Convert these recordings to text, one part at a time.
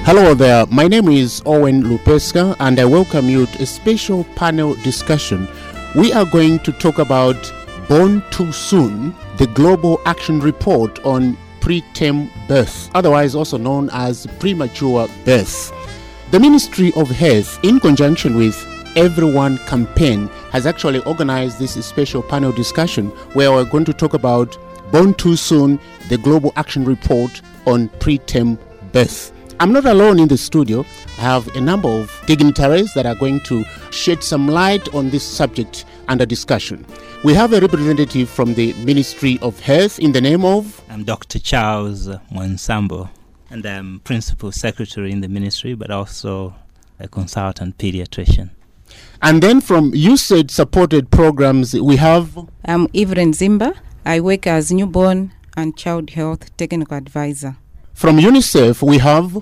Hello there, my name is Owen Lupeska and I welcome you to a special panel discussion. We are going to talk about Born Too Soon, the Global Action Report on Preterm Birth, otherwise also known as premature birth. The Ministry of Health, in conjunction with Everyone campaign, has actually organized this special panel discussion where we're going to talk about Born Too Soon, the Global Action Report on Preterm Birth. I'm not alone in the studio. I have a number of dignitaries that are going to shed some light on this subject under discussion. We have a representative from the Ministry of Health in the name of I'm Dr. Charles Mwansambo, and I'm Principal Secretary in the ministry, but also a consultant pediatrician. and then from USAID supported programs we have I'm Evelyn Zimba. I work as newborn and child health technical advisor. from UNICEF we have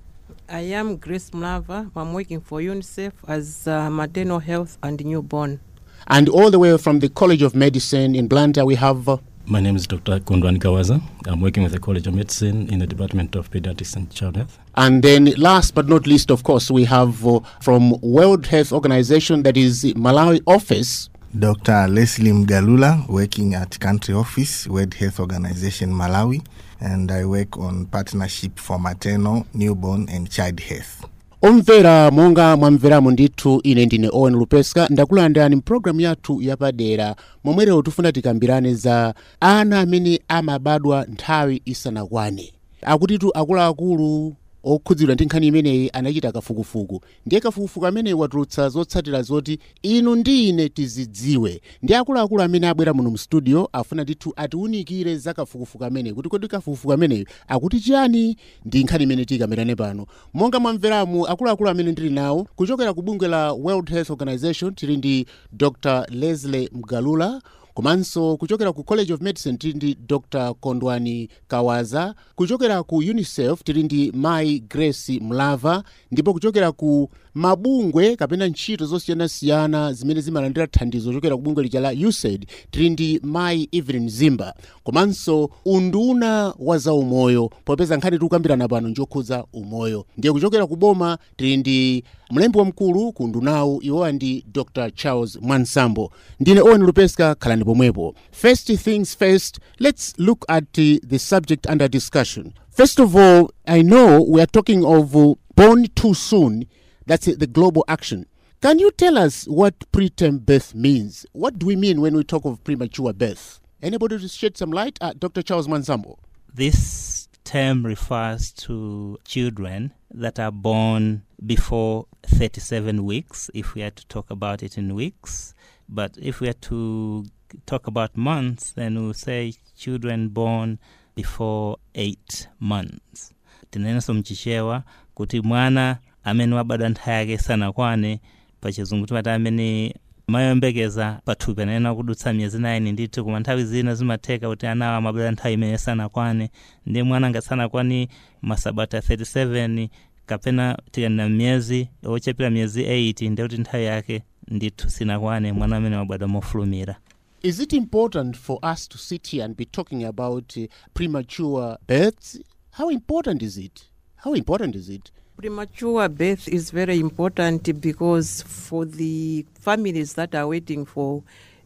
I am Grace Mlava. I'm working for UNICEF as uh, maternal health and newborn. and all the way from the College of Medicine in Blantyre we have My name is Dr. Kundwan Kawaza. I'm working with the College of Medicine in the Department of Pediatrics and Child Health. And then, last but not least, of course, we have uh, from World Health Organization, that is Malawi office. Dr. Leslie Mgalula, working at country office, World Health Organization Malawi, and I work on partnership for maternal, newborn, and child health. omvera monga mwamveramo ndithu ine ndine owen lupeska ndakulandirani mpulogalamu yathu yapadera momwe lero tifuna tikambirane za ana amene amabadwa nthawi isanakwane akutitu akuluakulu okhudzidwa ndi nkhani imeneyi anachita kafukufuku ndiye kafukufuku ameneyi watulutsa zotsatira zoti inu ndi ine tizidziwe ndi akuluakulu amene abwera muno mu studio afuna ndithu atiwunikire za kafukufuku ameneyi kuti kodi kafukufuku ameneyi akuti chiyani ndi nkhani imene tikambirane pano monga mwamveramu akuluakulu amene ndili nawo kuchokera ku bungwe la world health organization tili ndi dr leslie mgalula komanso kuchokera ku college of medicine tili ndi dr kondwani kawaza kuchokera ku unicef tili ndi mai grace mlava ndipo kuchokera ku mabungwe kapena ntchito zosiyanasiyana zimene zimalandira thandizo kuchokera ku bungwe lija la usaid tili ndi mai evelyn zimba komanso unduna wa zaumoyo popeza nkhani tikukambirana pano njokhudza umoyo ndiye kuchokera ku boma tili ndi mlembi wamkulu ku ndunawu iwowa ndi dr charles mwansambo ndine owen lupeska khalani pomwepo first things first let's look at uh, the subject under discussion first of all i know we are talking of uh, born too soon that's uh, the global action can you tell us what preterm birth means what do we mean when we talk of premature birth anybody to shed some light uh, dr charles mwansambo This term refers to children that are born before 37 weeks, if we are to talk about it in weeks. But if we are to talk about months, then we'll say children born before 8 months. tinenso mchichewa kuti mwana amene wabadwa nthawi yake isanakwane pachizungu timati amene mayembekeza pathupi anayenera kudutsa miyezi 9 ndithu koma nthawi zina zimatheka kuti anawo amabadwa nthawi imene isanakwane ndi mwana ngasanakwane masabata 37 kapena tikanena miyezi ochepera miyezi 8 ndi kuti nthawi yake ndithu sinakwane mwana amene wabadwa mofulumira Is it important for us to sit here and be talking about uh, premature births? How important is it? How important is it? Premature birth is very important because for the families that are waiting for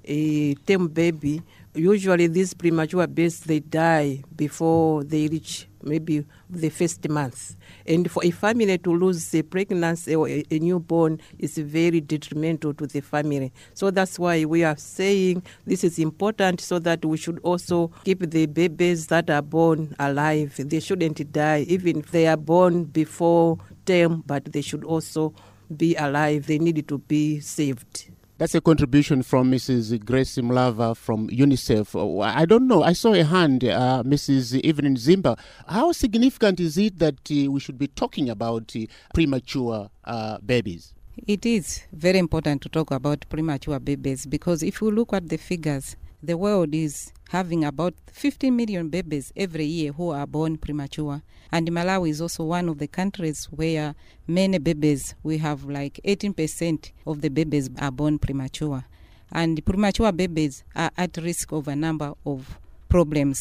a term baby, usually these premature births they die before they reach maybe the first month. And for a family to lose a pregnancy or a, a newborn is very detrimental to the family. So that's why we are saying this is important so that we should also keep the babies that are born alive. They shouldn't die, even if they are born before term, but they should also be alive. They need to be saved. That's a contribution from Mrs. Grace Mlava from UNICEF. Oh, I don't know. I saw a hand, uh, Mrs. Evelyn Zimba. How significant is it that uh, we should be talking about uh, premature uh, babies? It is very important to talk about premature babies because if you look at the figures, the world is having about 15 million babies every year who are born premature. And Malawi is also one of the countries where many babies, we have like 18% of the babies are born premature. And premature babies are at risk of a number of problems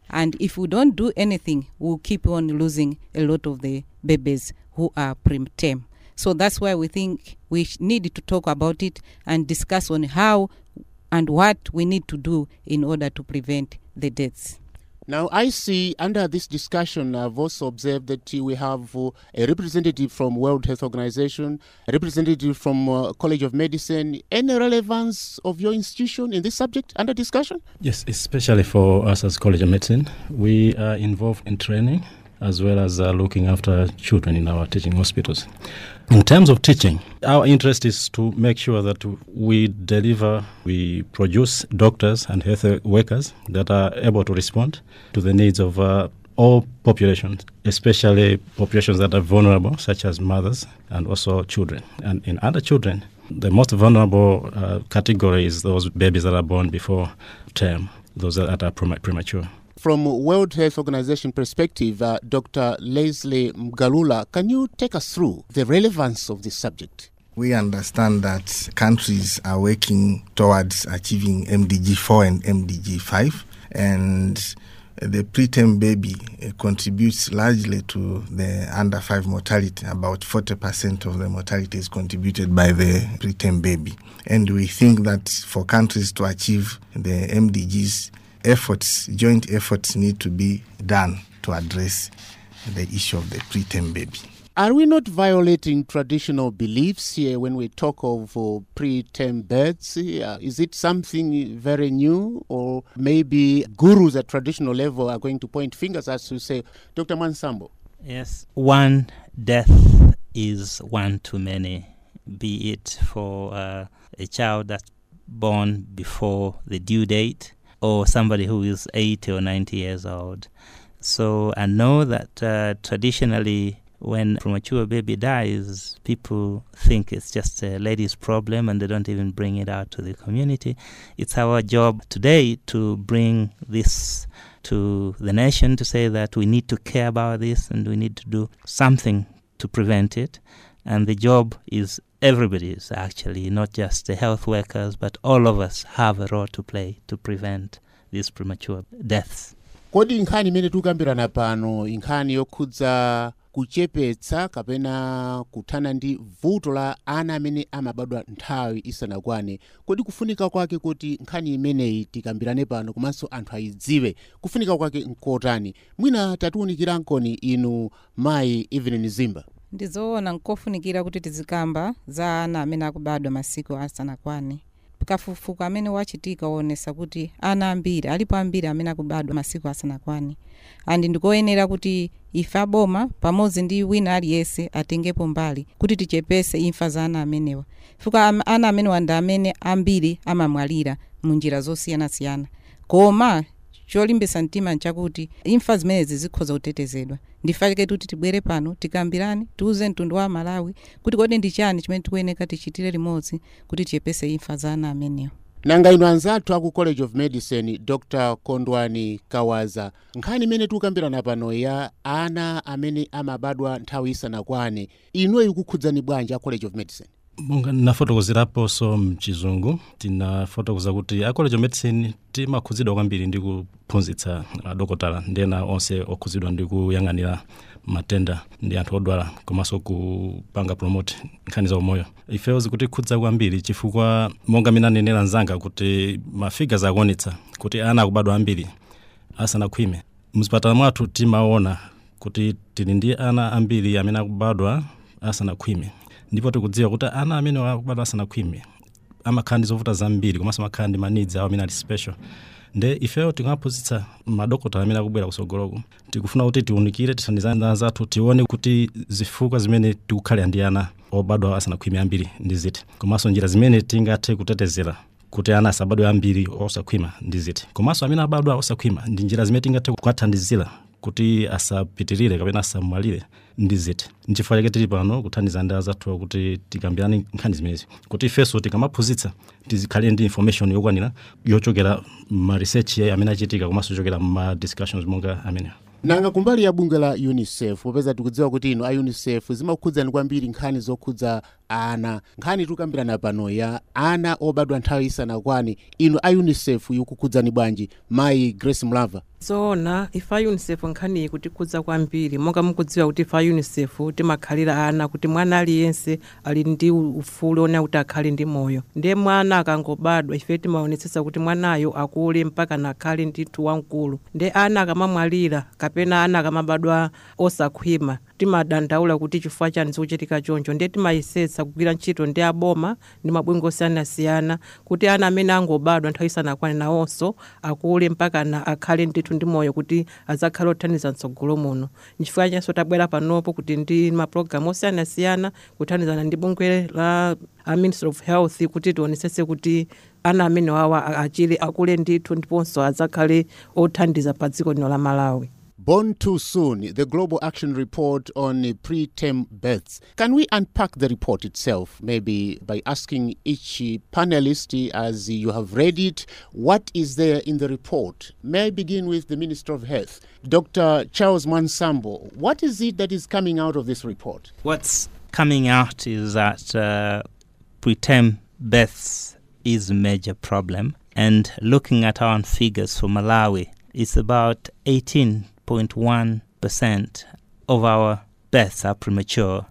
and if we don't do anything we'll keep on losing a lot of the babies who are preterm so that's why we think we sh- need to talk about it and discuss on how and what we need to do in order to prevent the deaths Now, I see under this discussion, I've also observed that uh, we have uh, a representative from World Health Organization, a representative from uh, College of Medicine. Any relevance of your institution in this subject under discussion? Yes, especially for us as College of Medicine, we are involved in training as well as uh, looking after children in our teaching hospitals. In terms of teaching, our interest is to make sure that we deliver, we produce doctors and health workers that are able to respond to the needs of uh, all populations, especially populations that are vulnerable, such as mothers and also children. And in other children, the most vulnerable uh, category is those babies that are born before term, those that are prema- premature. From World Health Organization perspective, uh, Dr. Leslie Mgalula, can you take us through the relevance of this subject? We understand that countries are working towards achieving MDG 4 and MDG 5, and the preterm baby uh, contributes largely to the under 5 mortality. About 40% of the mortality is contributed by the preterm baby. And we think that for countries to achieve the MDGs, efforts, joint efforts need to be done to address the issue of the preterm baby. Are we not violating traditional beliefs here when we talk of uh, preterm births? Uh, is it something very new, or maybe gurus at traditional level are going to point fingers as you say, Dr. Mansambo? Yes, one death is one too many, be it for uh, a child that's born before the due date or somebody who is 80 or 90 years old. So I know that uh, traditionally, when a premature baby dies, people think it's just a lady's problem and they don't even bring it out to the community. It's our job today to bring this to the nation to say that we need to care about this and we need to do something to prevent it. And the job is everybody's actually, not just the health workers, but all of us have a role to play to prevent these premature deaths. kodi nkhani imene tikukambirana pano nkhani yokhudza kuchepetsa kapena kuthana ndi vuto la ana amene amabadwa nthawi isanakwane kodi kufunika kwake kuti nkhani imeneyi tikambirane pano komanso anthu ayidziwe kufunika kwake nkotani mwina tatiwunikirankhoni inu mayi evelyn zimba ndizoona nkofunikira kuti tizikamba za ana amene akubadwa masiku asanakwane kafukufuku amene wachitika woonesa kuti ana ambiri alipo ambiri amene akubadwa masiku asanakwane andi ndikoyenera kuti ife aboma pamodzi ndi wina aliyense atengepo mbali kuti tichepese imfa za ana amenewa fuka am- ana amenewa ndi amene ambiri amamwalira mu njira zosiyanasiyana koma cholimbisa mtima nchakuti imfa zimenezi zikhoza kutetezedwa ndifake kuti tibwere pano tikambirane tiuze mtundu wa malawi kuti kodi ndi chani chimene tikuyeneka tichitire limodzi kuti tiyepese imfa za ana amenewa nanga inu anzathu aku college of medicine dr kondwani kawaza nkhani imene tikukambirana pano ya ana amene amabadwa nthawi isanakwane inuyo ikukhudzani bwanji a college of medicine monga nafotokozeraponso mchizungu tinafotokoza kuti a college of medicine timakhudzidwa kwambiri ndi kuphunzitsa adokotala ndi ena onse okhudzidwa ndi kuyang'anira matenda ndi anthu odwala komanso kupanga promote nkhani za umoyo ifewo zikutikhudza kwambiri chifukwa monga mina nenera nzanga kuti mafigures akuonetsa kuti ana akubadwa ambiri asanakhwime mzipatala mwathu timaona kuti tili ndi ana ambiri amene akubadwa asanakhwime ndipo tikudziwa kuti ana amene akubadwa asanakhwime amakhala ndi zovuta zambiri komanso amakhala ndi manidzi awo amene ali special nde ifeyo tikamaphunzitsa madokotala amene akubwera kusogoloko tikufuna kuti tiunikire tithandizane anzathu tione kuti zifukwa zimene tikukhalira ndi ana obadwa asanakhwime ambiri ndi ziti komanso njira zimene tingathe kutetezera kuti ana asabadwe ambiri osakhwima ndi ziti komanso amene abadwa osakhwima ndi njira zimene tingathe kuwathandizira kuti asapitirire kapena asamwalire ndi ziti nchifukwa chake tili pano kuthandiza ndi azathu kuti tikambirane nkhani zimenezi kuti ifenso tikamaphunzitsa tizikhale ndi information yokwanira yochokera ma research amene achitika komanso yochokera ma discussions monga amenewa nanga kumbali ya bungwe la unicef popeza tikudziwa kuti inu a unicef zimakhudzani kwambiri nkhani zokhudza ana nkhani tikukambirana pano ya ana obadwa nthawi isanakwane inu a unicef ikukhudzani bwanji mayi grace mlava zoona ife a unicef nkhaniyi kutikhudza kwambiri monga mukudziwa kuti ife a unicef timakhalira ana kuti mwana aliyense ali ndi ufulu ona kuti akhale ndi moyo ndiye mwana akangobadwa ife timaonetsetsa kuti mwanayo akule mpaka nakhale ndithu wamkulu ndiye ana akamamwalira kapena ana akamabadwa osakhwima timadandaula kuti chifukwa chani zikuchitika choncho ndiye timayesetsa kugwira ntchito ndi aboma ndi mabungwe osiyanasiyana kuti ana amene angobadwa nthawi isanakwane nawonso akule mpaka na akhale ndithu ndi moyo kuti azakhale othandiza mtsogolo muno nchifukwa chanso tabwera panopo kuti ndi mapulogalamu osiyanasiyana kuthandizana ndi bungwe la a ministry of health kuti tionetsetse kuti ana amene wawa achire akule ndithu ndiponso azakhale othandiza pa dziko lino la malawi Born Too Soon, the Global Action Report on preterm births. Can we unpack the report itself, maybe by asking each panelist, as you have read it, what is there in the report? May I begin with the Minister of Health, Dr. Charles Mansambo. What is it that is coming out of this report? What's coming out is that uh, preterm births is a major problem. And looking at our figures for Malawi, it's about 18.1% of our births are premature.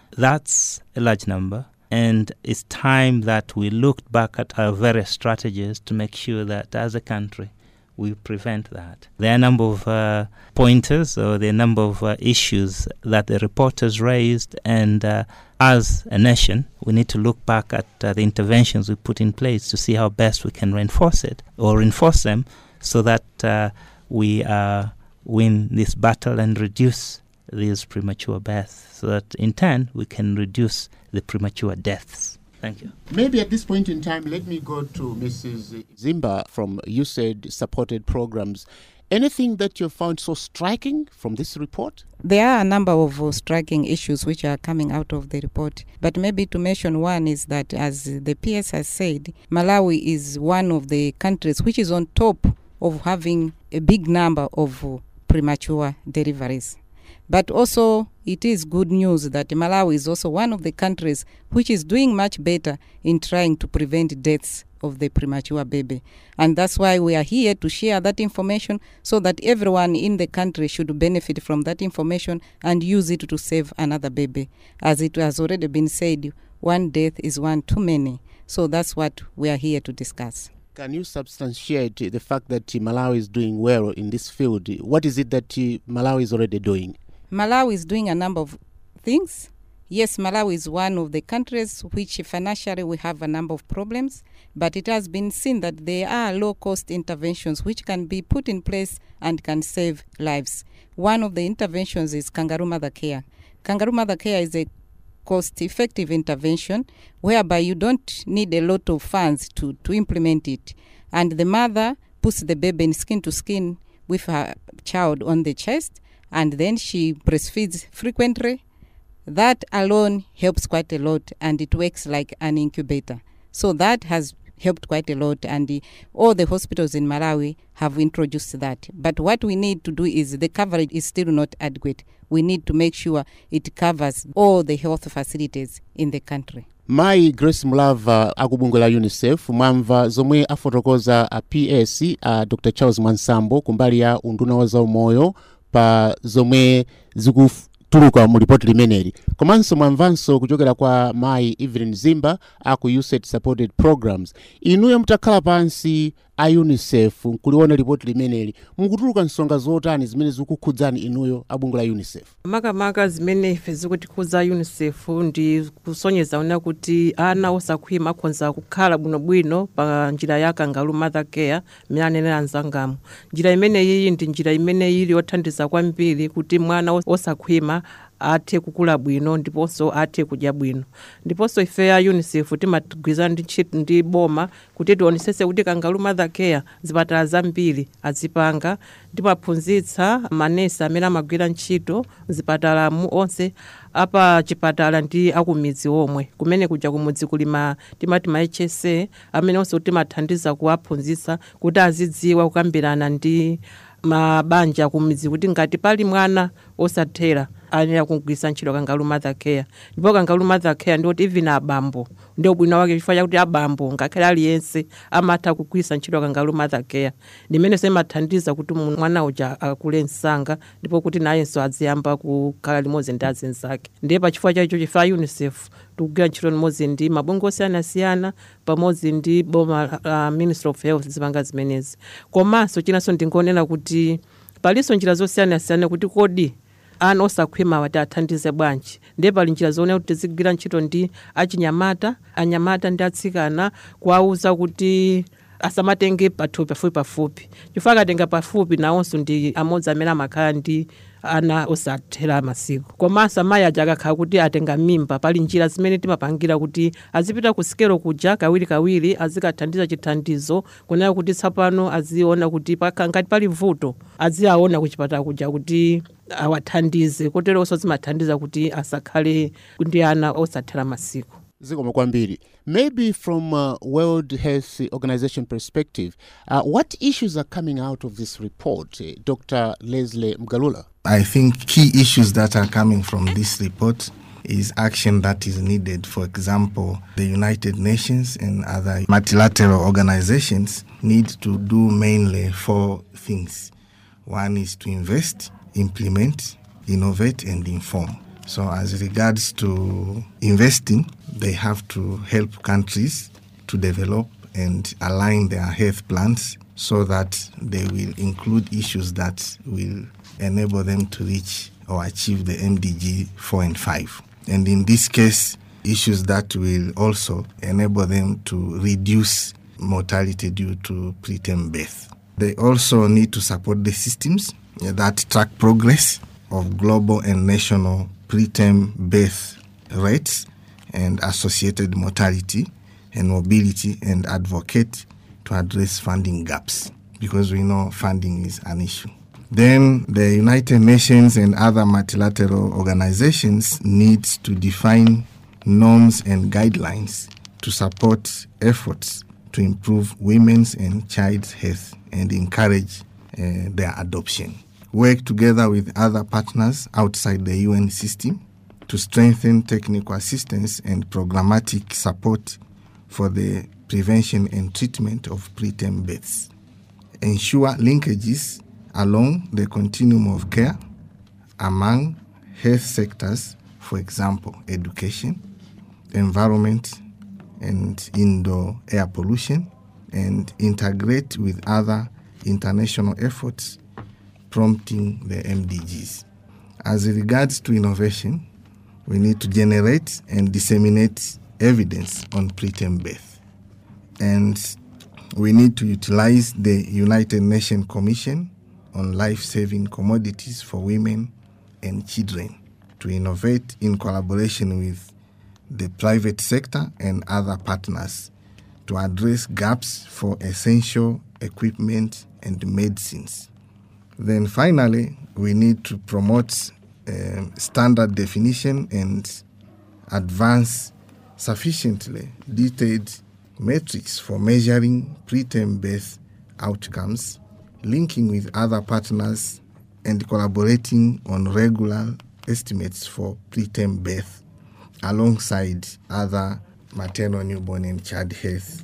That's a large number. And it's time that we looked back at our various strategies to make sure that as a country we prevent that. There are a number of uh, pointers or there are a number of uh, issues that the reporters raised, and uh, as a nation, we need to look back at uh, the interventions we put in place to see how best we can reinforce it or reinforce them so that uh, we uh, win this battle and reduce these premature births, so that in turn we can reduce the premature deaths. Thank you. Maybe at this point in time, let me go to Mrs. Zimba from USAID supported programs. Anything that you found so striking from this report? There are a number of uh, striking issues which are coming out of the report. But maybe to mention one is that, as the PS has said, Malawi is one of the countries which is on top of having a big number of uh, premature deliveries. But also, it is good news that Malawi is also one of the countries which is doing much better in trying to prevent deaths of the premature baby. And that's why we are here to share that information so that everyone in the country should benefit from that information and use it to save another baby. As it has already been said, one death is one too many. So that's what we are here to discuss. Can you substantiate the fact that Malawi is doing well in this field? What is it that Malawi is already doing? Malawi is doing a number of things. Yes, Malawi is one of the countries which financially we have a number of problems, but it has been seen that there are low cost interventions which can be put in place and can save lives. One of the interventions is Kangaroo Mother Care. Kangaroo Mother Care is a cost effective intervention whereby you don't need a lot of funds to, to implement it. And the mother puts the baby in skin to skin with her child on the chest and then she breastfeeds frequently. That alone helps quite a lot and it works like an incubator. So that has helped quite a lot and the, all the hospitals in Malawi have introduced that. But what we need to do is the coverage is still not adequate. We need to make sure it covers all the health facilities in the country. mayi grace mlava akubungwe la unicef mwamva zomwe afotokoza a ps a dr charles mwansambo kumbali ya unduna wa zaumoyo pa zomwe zikutuluka mu ripoti limeneli komanso mwamvanso kuchokera kwa mayi evelyn zimba aku usaid supported programs inuyo mutakhala pansi a unicef nkuliona ripoti limeneli mukutuluka nsonga zotani zimene zikukhudzani inuyo abungwe la unicef makamaka zimene ife zikutikhudza unicef ndi kusonyeza una kuti ana osakhwima akhonza kukhala bwinobwino pa njira ya kangaroo mother care imene anenera mzangamu njira imeneyi ndi njira imene ili yothandiza kwambiri kuti mwana osakhwima athe kukula bwino ndiponso athe kudya bwino ndiponso ife a unicef timagwirizana ndi ntchito ndi boma kuti tionetsetse kuti kangaroo mother care zipatala zambiri azipanga timaphunzitsa manesi amene amagwira ntchito mzipatalamu onse apa chipatala ndi akumidzi omwe kumene kuja kumudzi kuli ma timati ma hsa amene onse timathandiza kuwaphunzitsa kuti azidziwa kukambirana ndi mabanja kumidzi kuti ngati pali mwana osathera ayenera kugwiritsa ntchito kangalu mother care ndipo kangalu mother care ndiwoti even abambo ndio bwino wake chifukwa chakuti abambo ngakhale aliyense amatha kugwiritsa ntchito kangalu mother care ndimene semathandiza kuti mu- mwana uja akule msanga ndipo kuti nayenso aziyamba kukhala limodzi ndi azinzake ndiye pachifukwa chaicho chifukwa unicef tikugwira ntchito limodzi ndi mabungwe osiyanasiyana pamodzi ndi boma uh, ministry of health zipanga zimenezi komanso chinanso ndingonena kuti palinso njira zosiyanasiyana kuti kodi ana osakhwima wati athandize bwanji ndiye pali njira zoona kuti tizigwira ntchito ndi achinyamata anyamata ndi atsikana kuwauza kuti asamatenge pathupi pafupi pafupi chifukwa akatenga pafupi nawonso ndi amodzi amene amakhala ndi ana osathera masiku komanso amayi aja akakhala kuti atenga mimba pali njira zimene timapangira kuti azipita ku sikelo kuja kawirikawiri azikathandiza chithandizo kunena kuti tsapano aziona kuti paka- ngati pali vuto aziaona kuchipatala kuja kuti awathandize koteronso zimathandiza kuti asakhale ndi ana osathera masiku zikomo kwambiri maybe from uh, world health organization perspective uh, what issues are coming out of this report uh, dr leslie mgalula I think key issues that are coming from this report is action that is needed. For example, the United Nations and other multilateral organizations need to do mainly four things. One is to invest, implement, innovate, and inform. So, as regards to investing, they have to help countries to develop and align their health plans so that they will include issues that will enable them to reach or achieve the MDG 4 and 5. And in this case, issues that will also enable them to reduce mortality due to preterm birth. They also need to support the systems that track progress of global and national preterm birth rates and associated mortality and mobility and advocate to address funding gaps because we know funding is an issue. Then the United Nations and other multilateral organizations need to define norms and guidelines to support efforts to improve women's and child's health and encourage uh, their adoption. Work together with other partners outside the UN system to strengthen technical assistance and programmatic support for the prevention and treatment of preterm births. Ensure linkages along the continuum of care among health sectors, for example, education, environment, and indoor air pollution, and integrate with other international efforts prompting the MDGs. As regards to innovation, we need to generate and disseminate evidence on preterm birth. And we need to utilize the United Nations Commission on Life Saving Commodities for Women and Children to innovate in collaboration with the private sector and other partners to address gaps for essential equipment and medicines. Then finally, we need to promote um, standard definition and advance sufficiently detailed metrics for measuring preterm birth outcomes, linking with other partners, and collaborating on regular estimates for preterm birth alongside other maternal, newborn, and child health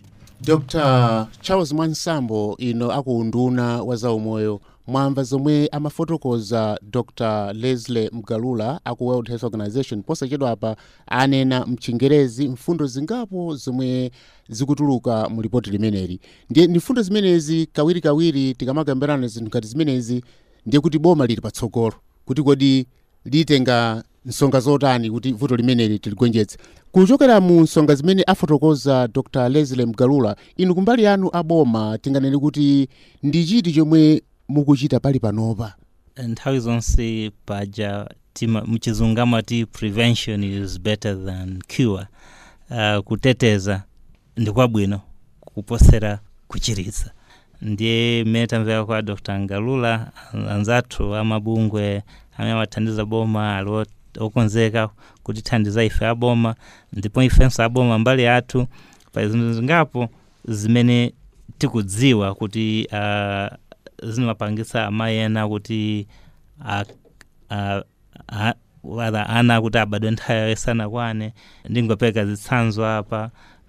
dr charles mwansambo ino akuunduna wa zaumoyo mwamva zomwe amafotokoza dr leslie mgalula aku world health organization posachedwa apa anena mchingerezi mfundo zingapo zomwe zikutuluka mu ripoti limeneli ndiye ndi mfundo zimenezi kawirikawiri tikamakambirana zinthu ngati zimenezi ndiye kuti boma lili patsogolo kuti kodi litenga nsonga zotani kuti vuto limeneli tiligonjetse kuchokera mu nsonga zimene afotokoza dr leslie mgalula inu kumbali yanu aboma tinganene kuti ndi chiti chomwe mukuchita pali panopa nthawi zonse paja tima mchizungu amati prevention is better than cure uh, kuteteza ndi kwabwino kuposera kuchiritsa ndiye mmene tamvera kwa dr ngalula anzathu amabungwe amene amathandiza boma ali ot- okonzeka kutithandiza ife aboma ndipo ifenso aboma mbali yathu pa zinthu zingapo zimene tikudziwa kuti uh, zimapangitsa amayi ena kuti a- a- a- whether ana kuti abadwe nthawi isanakwane ndingopeka zitsanzo apa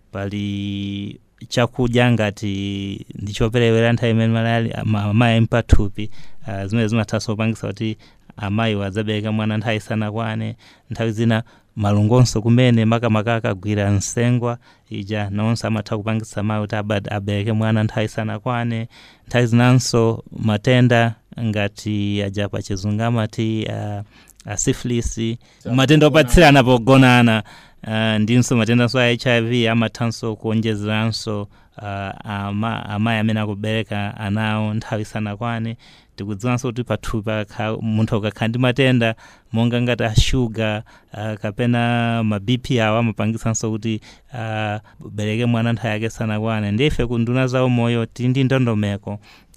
pali chakudya ngati ndichoperewera nthawi imene malali ama- amayi mpathupi uh, zimene zimathanso kupangisa kuti amayi adzabereka mwana nthawi isanakwane nthawi zina malungonso kumene makamaka akagwira nsengwa ija nawonso amatha kupangisa mayi kuti abad- abereke mwana nthawi isanakwane nthawi zinanso matenda ngati aja pachizungu amati uh, asifilisi matenda opatsirana pogonana uh, ndinso matendanso a hiv amathanso kuonjezeranso uh, ama, amayi amene akubereka anawo nthawi isanakwane tikudziwanso kuti pathupi pakha- munthu akakhala ndi matenda monga ngati ashuga uh, kapena ma bp awo amapangisanso kuti uh, bereke mwana nthawi yake isanakwane ndife ku nduna za umoyo tili ndi ndondomeko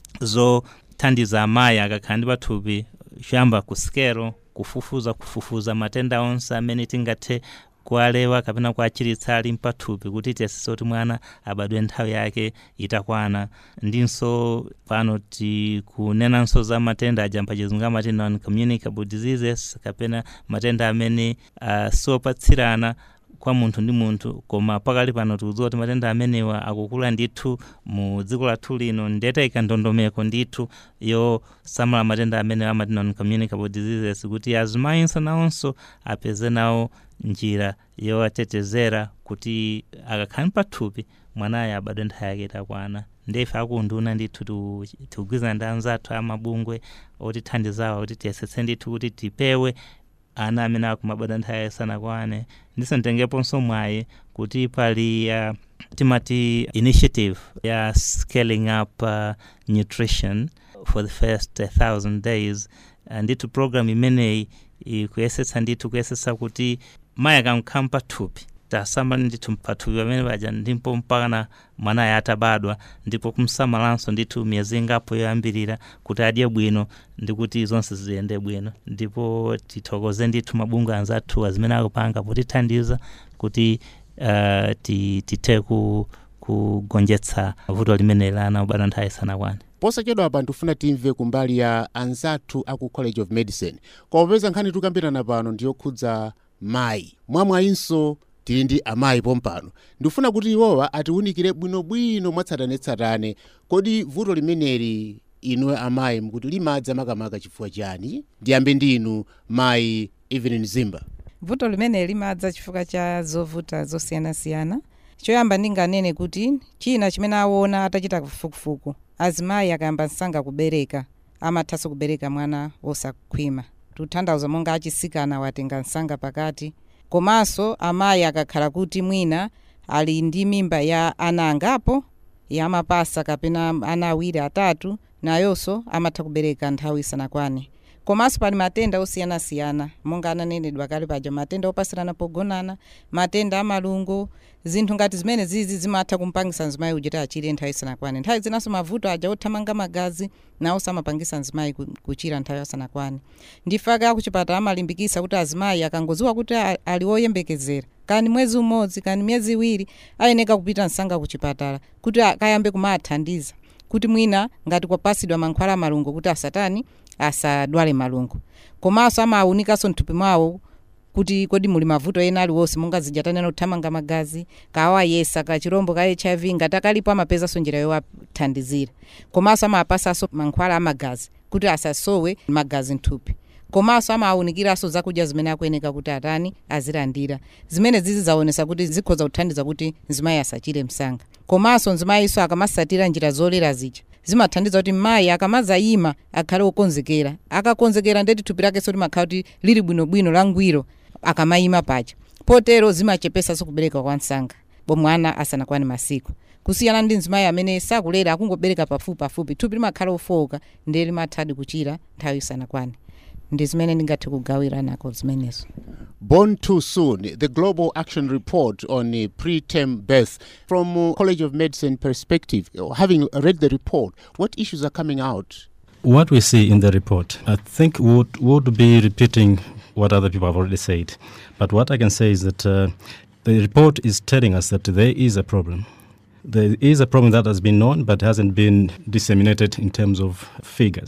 zothandiza amayi akakhala ndi pathupi choyamba ku sikelo kufufuza kufufuza matenda onse amene tingathe kualewa kapena kuachiritsa ali mpathupi kuti tiyesese kuti mwana abadwe nthawi yake itakwana ndinso pano tikunenanso za matenda aja mpachizungu amati non communicable diseases kapena matenda amene uh, siopatsirana kwa munthu ndi munthu koma pakali pano tikudziwa kuti matenda amenewa akukula ndithu mu dziko lathu lino ndetayika ndondomeko ndithu yosamala matenda amene amati non communicable diseases kuti azimayinso nawonso apeze nawo njira yowatetezera kuti akakhala pathupi mwanayo abadwe nthawi yake itakwana ndife akunduna ndithu tu- tikugwizana ndi anzathu amabungwe otithandizawo kuti tiyesetse ndithu kuti tipewe ana amene akumabadwa nthawi isanakwane ndiso nditengeponso mwayi kuti pali uh, timati initiative ya scaling up uh, nutrition for the first uh, thousand days uh, ndithu program imeneyi ikuyesetsa ndithu kuyesetsa kuti mayi akamkhala pathupi tasamba ndithu pathupi pamene paja ndipo mpakana mwanayo atabadwa ndipo kumsamalanso ndithu miyezi ingapo yoyambirira kuti adye bwino ndi kuti zonse ziyende bwino ndipo tithokoze ndithu mabungwe anzathu azimene akupanga potithandiza kuti uh, ti- tithe ku kugonjetsa vuto limene lana ubadwa nthawi isanakwane posachedwa apa ndifuna timve kumbali ya anzathu aku college of medicine koma popeza nkhani tikambirana pano ndiyokhudza mayi mwamwayinso tili ndi amayi pompano ndifuna kuti iwowa atiwunikire bwinobwino mwatsatanetsatane kodi vuto limeneli inuwe amayi mkuti limadza makamaka chifukwa chani ndiyambe ndi inu mayi evelyn zimba vuto limene limadza chifukwa cha zovuta zosiyanasiyana choyamba ndinganene kuti china chimene aona atachita kafukufuku azimayi akayamba msanga kubereka amathanso kubereka mwana wosakhwima tuthandauza monga achisikana watenga msanga pakati komanso amayi akakhala kuti mwina ali ndi mimba ya ana angapo yamapasa kapena ana awiri atatu nayonso amatha kubereka nthawi isanakwane komanso pali matenda osiyanasiyana monga ananenedwa kale paja matenda opasirana pogonana matenda amalungo zinthu ngati zimene zizi zimatha kumpangisa mzimayi kuti achire nthawi isanakwane nthawi zinanso mavuto aja othamanga magazi nawo samapangisa mzimayi ku- kuchira nthawi isanakwane ndifaka akuchipatala amalimbikisa kuti azimayi akangoziwa kuti a- ali woyembekezera kani mwezi umodzi kani miyezi iwiri ayeneka kupita msanga kuchipatala kuti akayambe kumathandiza kuti mwina ngati kwapasidwa mankhwala amalungo kuti asatani asadwale malungo komanso amawunikanso mthupi mwawo kuti kodi muli mavuto ena aliwonse monga zijatanena kuthamanga magazi kawayesa kachirombo ka hiv ngati akalipo amapezanso njira yowathandizira komanso amapasanso mankhwala amagazi kuti asasowe magazi mthupi komanso amawunikiranso zakudya zimene akuyeneka kuti atani azilandira zimene zizi zaonesa kuti zikhoza kuthandiza kuti mzimayi asachire msanga komanso mzimayiso akamasatira njira zolera zija zimathandiza kuti mayi akamazayima akhale wokonzekera akakonzekera ndeti thupi lakenso limakhala kuti lili bwinobwino langwiro akamayima paja potero zimachepesanso kubereka kwa msanga bomwana asanakwane masiku kusiyana ndi mzimayi amene sakulera akungobereka pafupi pafupi thupi limakhala ofowoka ndiye limathadi kuchira nthawi isanakwane ndi zimene ndingathe kugawira nako zimenezo Born Too Soon, the Global Action Report on uh, preterm birth. From uh, College of Medicine perspective, uh, having read the report, what issues are coming out? What we see in the report, I think would would be repeating what other people have already said. But what I can say is that uh, the report is telling us that there is a problem. There is a problem that has been known but hasn't been disseminated in terms of figures.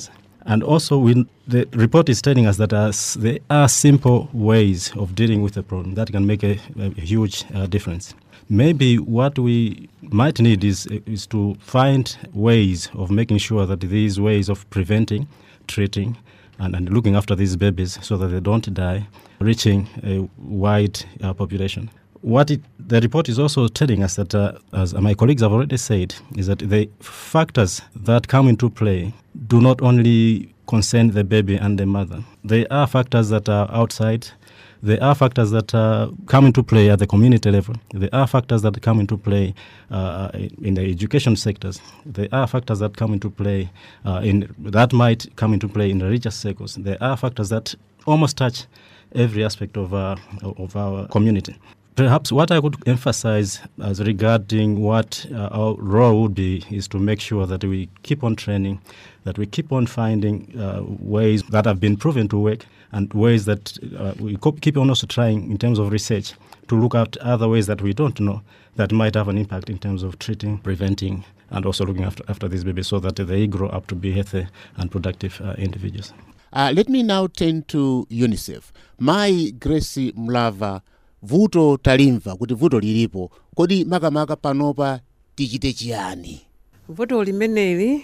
And also, we, the report is telling us that uh, s- there are simple ways of dealing with the problem that can make a, a huge uh, difference. Maybe what we might need is, is to find ways of making sure that these ways of preventing, treating, and, and looking after these babies so that they don't die, reaching a wide uh, population. What it, the report is also telling us that, uh, as my colleagues have already said, is that the factors that come into play do not only concern the baby and the mother. There are factors that are outside. There are factors that uh, come into play at the community level. There are factors that come into play uh, in the education sectors. There are factors that come into play uh, in that might come into play in religious circles. There are factors that almost touch every aspect of uh, of our community. Perhaps what I could emphasize as regarding what uh, our role would be is to make sure that we keep on training, that we keep on finding uh, ways that have been proven to work, and ways that uh, we co- keep on also trying in terms of research to look at other ways that we don't know that might have an impact in terms of treating, preventing, and also looking after, after these babies so that they grow up to be healthy and productive uh, individuals. Uh, let me now turn to UNICEF. Mai Grace Mlava, vuto talimva kuti vuto lilipo. Kodi makamaka panopa tichite chiyani? vuto limeneli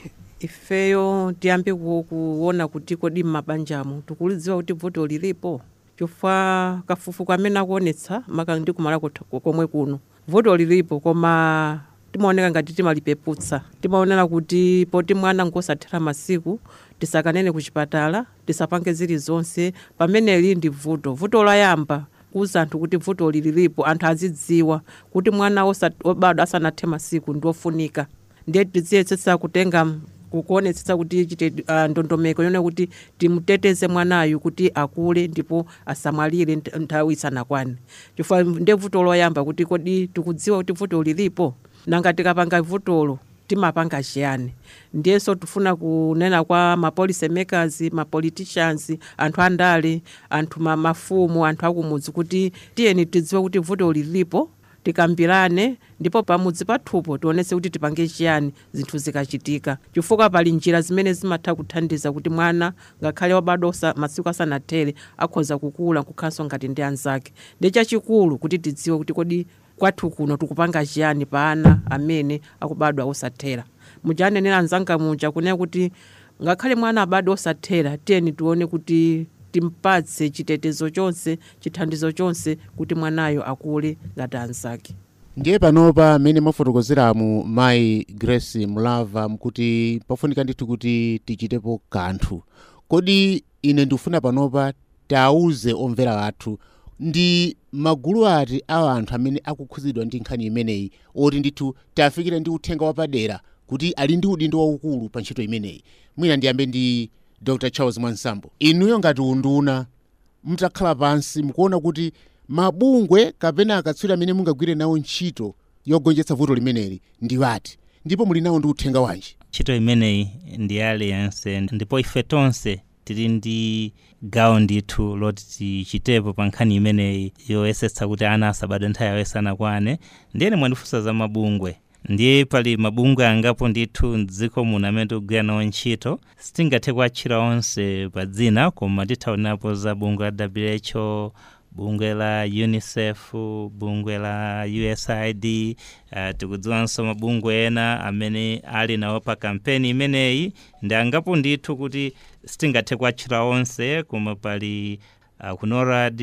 ifeyo tiyambe ku- kuona kuti kodi m'mabanjamo tikulidziwa kuti vuto lilipo chifukwa kafukufuku amene akuonetsa maka ndi kumala kotha- komwe kuno vuto lilipo koma timaoneka ngati timalipeputsa timaonera kuti poti mwana ngosathera masiku tisakanene ku chipatala tisapange zilizonse pameneli ndi vuto vuto loyamba kuza anthu kuti vuto lilipo anthu azidziwa kuti mwana osa- obadwa asanathe masiku ndi ofunika ndiye tidziyesetsa kutenga kukuonetsetsa kuti chite uh, ndondomeko yone kuti timuteteze mwanayu kuti akule ndipo asamwalire nt- nthawi isanakwane chifukwa ndiye vuto loyamba kuti kodi tikudziwa kuti vuto lilipo nanga tikapanga vutolo timapanga chiyani ndiyenso tifuna kunena kwa mapolicy makers mapoliticians anthu andale anthu ma- mafumu anthu akumudzi kuti tiyeni tidziwe kuti vuto lilipo tikambirane ndipo pamudzi pathupo tionetse kuti tipange chiyani zinthu zikachitika chifukwa pali njira zimene zimatha kuthandiza kuti mwana ngakhale wabadwa osa- masiku asanathere akhoza kukula kukhalanso ngati ndi anzake ndi chachikulu kuti tidziwe kuti kodi kwathu kuno tikupanga chiyani pa ana amene akubadwa osathera mujanenera anzanga muja kunena kuti ngakhale mwana abadwa osathera tiyeni tione kuti timpatse chitetezo chonse chithandizo chonse kuti mwanayo akule ngati anzake ndiye panopa mmene mwafotokozeramu mayi grace mlava mkuti pafunika ndithu kuti tichitepo kanthu kodi ine ndikufuna panopa tauze omvera athu ndi magulu ati a anthu amene akukhudzidwa ndi nkhani imeneyi oti ndithu tafikira ndi uthenga wapadera kuti ali ndi udindo waukulu pa ntchito imeneyi mwina ndiyambe ndi dr charles mwansambo inuyo ngati unduna mutakhala pansi mukuona kuti mabungwe kapena akatswiri amene mungagwire nawo ntchito yogonjetsa vuto limeneli ndi wati ndipo muli nawo ndi uthenga wanji ntchito imeneyi ndi aliyense ndipo ife tonse tili ndi gawo ndithu loti tichitepo pa nkhani imeneyi yoyesetsa kuti ana asabadwe nthawi yawo isanakwane ndiyene mwandifunsa za mabungwe ndiye pali mabungwe angapo ndithu mdziko muno amene tikugwira nawo ntchito sitingathe kuatchula onse pa dzina koma tithaonapo za bungwe la who bungwe la unicef bungwe la usaid uh, tikudziwanso mabungwe ena amene ali nawo pa kampeni imeneyi ndi angapo ndithu kuti sitingathe kuatchula onse koma pali aku norad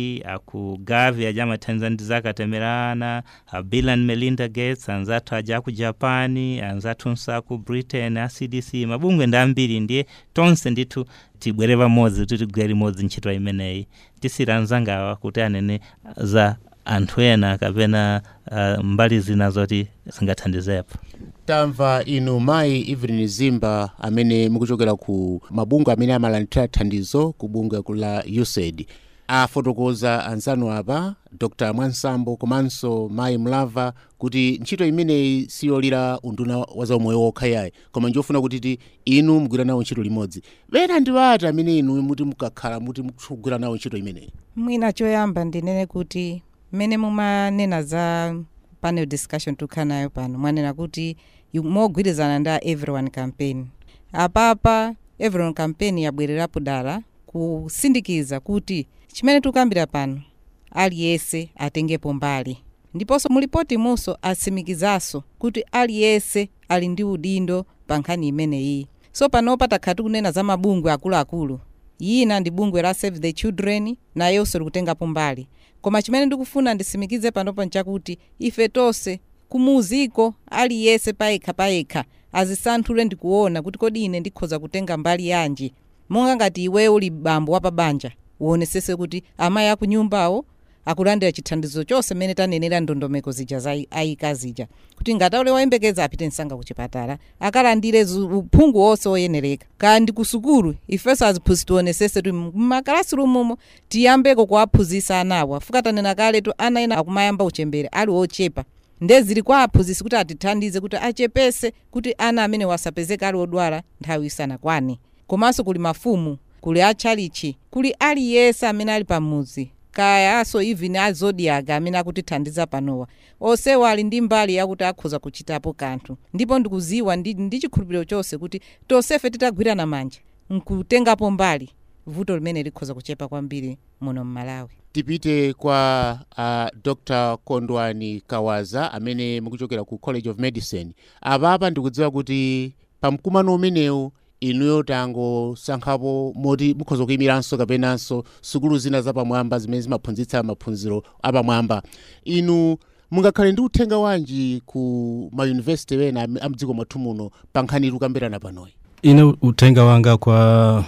aku gavi aja amathandiza ndi zakatemerana a bill and melinda gates anzathu aja aku japan anzathunso aku britain a cdc mabungwe ndi ambiri ndiye tonse ndithu tibwere pamodzi kuti tigwire limodzi ntchito imeneyi tisira anzangawa kuti anene za anthu ena kapena uh, mbali zina zoti zingathandizepo tamva inu mayi evelyn zimba amene mukuchokera ku mabungwe amene amalandira thandizo ku bungwe la usaid afotokoza anzanu apa dr mwansambo komanso mayi mlava kuti ntchito imeneyi siyolira unduna wa zaumoyo wokha yayi koma njofuna kuti ti inu mugwira nawo ntchito limodzi bena ndi wati amene inu muti mukakhala muti mukugwira nawo ntchito imeneyi mwina choyamba ndinene kuti mmene mumanena za panel discussion tukhala nayo pano mwanena kuti yu- mogwirizana ndi a everyone campaign apapa everon campaign yabwererapo dala kusindikiza kuti chimene tikukambira pano aliyense atengepo mbali ndiponso mulipoti munso asimikizanso kuti aliyense ali ndi udindo pa nkhani imeneyi so panopa takhala tikunena za mabungwe akuluakulu yina ndi bungwe la save the children nayonso likutengapo mbali koma chimene ndikufuna ndisimikize panopo nchakuti ife tonse kumuziko aliyense payekha payekha azisanthule ndikuona kuti kodi ine ndikhoza kutenga mbali yanji monga ngati iweyo uli bambo wapabanja uonesese kuti amayi akunyumbawo akulandira chithandizo chonse mmene tanenera ndondomeko zija za ayika zija kuti ngati aule wayembekeza apite msanga kuchipatala akalandire zu- uphungu wonse woyenereka kaya ndi ku sukulu ifenso aziphunzitsi tionesese kuti mmakalasirumu tiyambeko kuwaphunzitsa anawa fuka tanena kale tu ana ena akumayamba uchembere ali ochepa ndezili kwa aphunzitsi kuti atithandize kuti achepese kuti ana amene wasapezeka ali odwala nthawi isanakwane komanso kuli mafumu kuli atchalichi kuli aliyense amene ali pamuzi kayaso even azodiaga amene akutithandiza panowa onsewo ali ndi mbali yakuti akhoza kuchitapo kanthu ndipo ndikuziwa ndi, ndi chikhulupiriro chonse kuti tonsefe titagwirana manja nkutengapo mbali vuto limene likhoza kuchepa kwambiri muno mmalawi tipite kwa uh, dr kondwani kawaza amene mukuchokera ku college of medicine apapa ndikudziwa kuti pa mkumano umenewu inuyo tangosankhapo moti mukhoza kuyimiranso kapenanso sukulu zina zapamwamba zimene zimaphunzitsa maphunziro apamwamba inu mungakhale ndi uthenga wanji ku mayunivesiti ena am- amdziko mwathu muno pa nkhani tikukambirana panoyi ine uthenga wanga kwa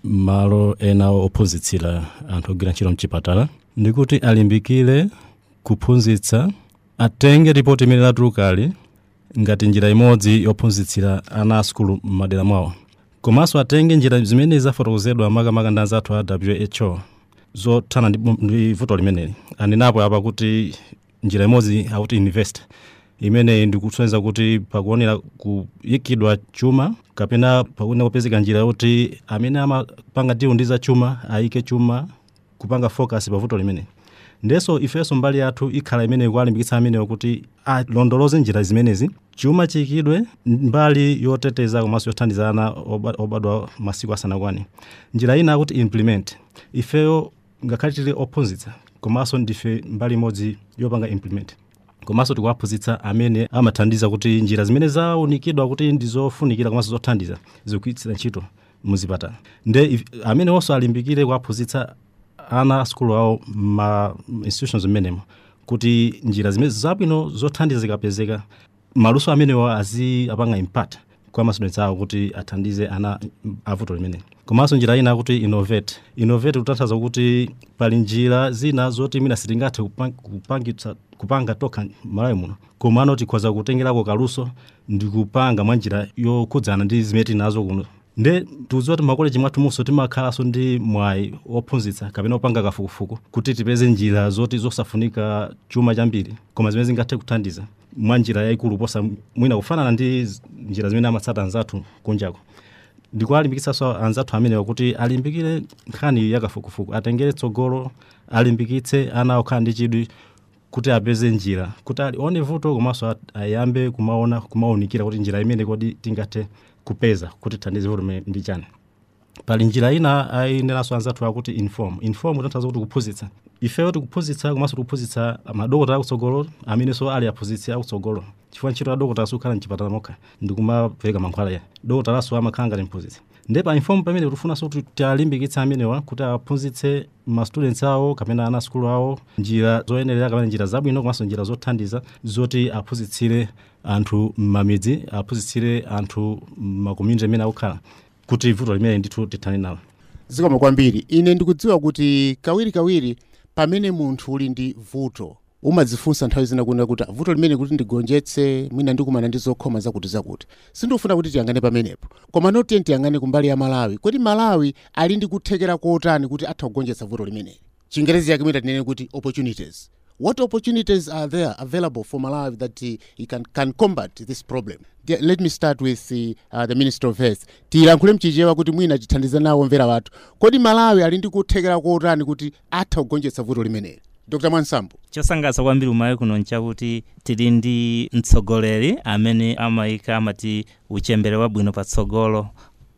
malo ena ophunzitsira anthu ogwira ntchito mchipatala ndikuti alimbikire kuphunzitsa atenge ripoti imene latulukali ngati njira imodzi yophunzitsira ana a sukulu m'madera mwawo komanso atenge njira zimene zafotokozedwa makamaka ndi anzathu a who zothana ndi bu- ndi vuto limeneli anenapo apa kuti njira imodzi akuti invest imeneyi ndikusonyeza kuti pakuonera kuyikidwa chuma kapena pakuonera kupezeka njira yoti amene amapanga deal ndi za chuma ayike chuma kupanga focus pa vuto limene ndenso ifenso mbali yathu ikhala imene kualimbikitsa amenewo kuti alondoloze njira zimenezi chuma chiyikidwe mbali yoteteza komanso yothandiza ana oba- obadwa masiku asanakwane njira ina akuti implement ifeyo ngakhale tili ophunzitsa komanso ndife mbali imodzi yopanga implement komanso tikuwaphunzitsa amene amathandiza kuti njira zimene zaunikidwa kuti ndizofunikira komanso zothandiza zikugwiritsira ntchito muzipatala nde if- amene onso alimbikire kuwaphunzitsa ana a sukulu awo ma institutions mmenemo kuti njira zimene zabwino zothandiza zikapezeka maluso amenewo azi apanga impact kwa masudents awo kuti athandize ana avuto limene komanso njira ina kuti innovate innovate kutanthauza kuti pali njira zina zoti mina sitingathe kupang- kupangitsa kupanga tokha malawi muno komano tikhoza kutengerako kaluso ndi kupanga mwa njira yokhudzana ndi zimene tinazo kuno nde tikudziwa kuti makoleji mwathu munso timakhalanso ndi mwayi ophunzitsa kapena opanga kafukufuku kuti tipeze njira zoti zosafunika chuma chambiri koma zimene zingathe kuthandiza mwa njira yayikulu posa mwina kufanana ndi z- njira zimene amatsata anzathu kunjako ndikualimbikitsanso anzathu amenewa kuti alimbikire nkhani yakafukufuku atengere tsogolo alimbikitse ana okhala ndi chidwi kuti apeze njira kuti alione vuto komanso at- ayambe kumaona kumaunikira kuti njira imene kodi tingathe kupeza kuti thandize vuto limene ndi chani pali njira ina ayineranso anzathu akuti inform inform kutanthauza kuti kuphunzitsa ifeyo tikuphunzitsa komanso tikuphunzitsa madokotala akutsogolo amenenso ali aphunzitsi akutsogolo chifukwa ntchito ya dokotala sukhala mchipatala mokha ndikumapereka mankhwala ya dokotalaso amakhala ngati mphunzitsi nde pa inform pamene tikufunanso kuti tialimbikitse amenewa kuti aphunzitse ma students awo kapena ana sukulu awo njira zoyenerera kapena njira zabwino komanso njira zothandiza zoti aphunzitsire anthu m'mamidzi aphunzitsire anthu m'makommunity amene akukhala kuti vuto limene ndithu tithane nalo zikomo kwambiri ine ndikudziwa kuti kawirikawiri pamene munthu uli ndi vuto umadzifunsa nthawi zina kunena kuti vuto limene kuti ndigonjetse mwina ndikumana ndi zokhoma zakuti zakuti sindikufuna kuti tiyangane pamenepo koma notiye tiyangane kumbali ya malawi kodi malawi ali ndi kuthekera kotani kuti atha kugonjetsa vuto limeneli chingerezi yake mwina tinene kuti opportunities what opportunities are there available for malawi that uh, he can, can combat this problem The- let me start with the, uh, the minister of health tilankhule mchichewa kuti mwina tithandize nawo mvera wathu kodi malawi ali ndi kuthekera kotani kuti atha kugonjetsa vuto limeneli dr mwansambo chosangalatsa kwambiri umayi kuno nchakuti tili ndi mtsogoleri amene amayika amati uchembere wabwino patsogolo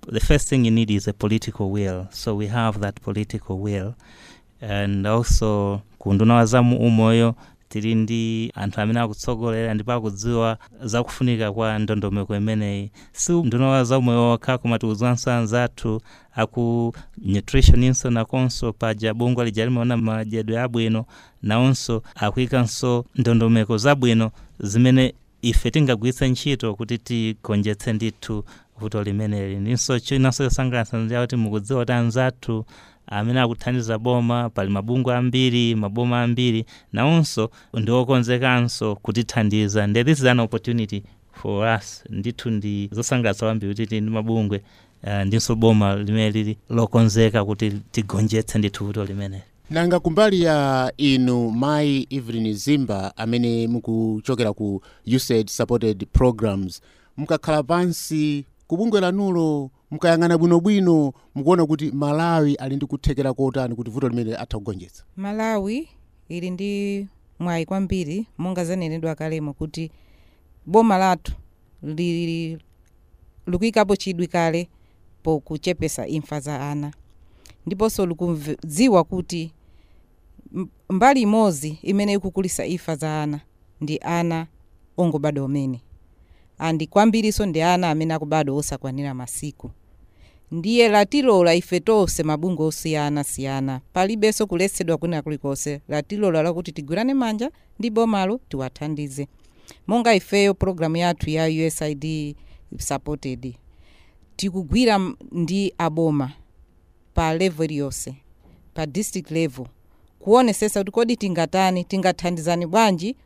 the first thing you need is a political will. So we have that political will. And also kunduna wa zamu umoyo tili ndi anthu amene akutsogolera ndipo akudziwa zakufunika kwa ndondomeko imeneyi si nduna wa zaumoyo okha koma tikudziwanso anzathu aku nutritioninso nakonso paja bungwe lija limaona madyedwe abwino nawonso akuikanso ndondomeko zabwino zimene ife tingagwiritse ntchito kuti tigonjetse ndithu vuto limeneli ndinso chinanso chosangalatsa ndiya kuti mukudziwa kuti anzathu amene akuthandiza boma pali mabungwe ambiri maboma ambiri nawonso ndiokonzekanso kutithandiza nde this is an opportunity for us ndithu ndi zosangalatsa kwambiri kuti tili ndi mabungwe uh, ndinso boma limene lili lokonzeka kuti tigonjetse ndithu vuto limeneli nanga kumbali ya inu mayi evelyn zimba amene mukuchokera ku usaid supported programs mukakhala pansi kubungwe lanulo mukayang'ana bwinobwino mukuona kuti malawi ali ndi kuthekera kotani kuti vuto limene atha kugonjetsa malawi ili ndi mwayi kwambiri monga zanenedwa kalemo kuti boma lathu li- likuyikapo chidwi kale pokuchepesa imfa za ana ndiponso likudziwa kuti m- mbali imodzi imene ikukulisa imfa za ana ndi ana ongobadwa omene andi kwambiriso ndi ana amene akubadwa osakwanira masiku ndiye latilola ife tonse mabungwe osiyanasiyana palibenso kuletsedwa kwina kulikonse latilola lakuti tigwirane manja ndi bomalo tiwathandize monga ifeyo programu yathu ya usaid supported tikugwira m- ndi aboma pa level iliyonse pa district level kuonesesa kuti kodi tingatani tingathandizani bwanji